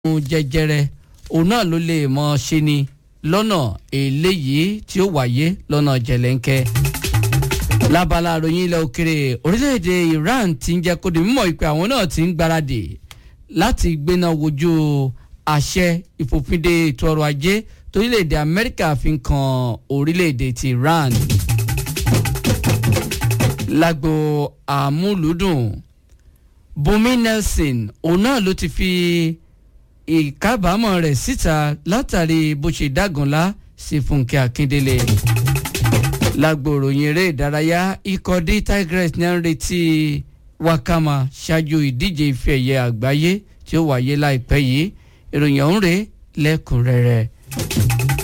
àrùn jẹjẹrẹ òun náà ló lè mọ ṣe ni lọ́nà eléyìí tí ó wáyé lọ́nà jẹ̀lẹ́ńkẹ́ lábala àròyìn ilẹ̀ òkèrè orílẹ̀-èdè Iran ti ń jẹ́ kó di mímọ̀ ìpè àwọn náà ti ń gbáradì láti gbéná wojú àṣẹ ìfòfinde ètò ọrọ̀ ajé torílẹ̀-èdè Amẹ́ríkà fi ń kan orílẹ̀-èdè ti Iran lágbo àmúlùdùn Bùnmi Nelson òun náà ló ti fi ìkábàámọ̀ rẹ̀ síta látàrí bó ṣe dágunlá sí Fúnkẹ́ Akíndélé lágbo ìròyìn eré ìdárayá ikọ̀ D Tigers ní à ń retí Wakama ṣáájú ìdíje ife ẹ̀yẹ àgbáyé tí ó wáyé láìpẹ́ yìí ìròyìn ọ̀hún rèé lẹ́kùnrẹ́rẹ́.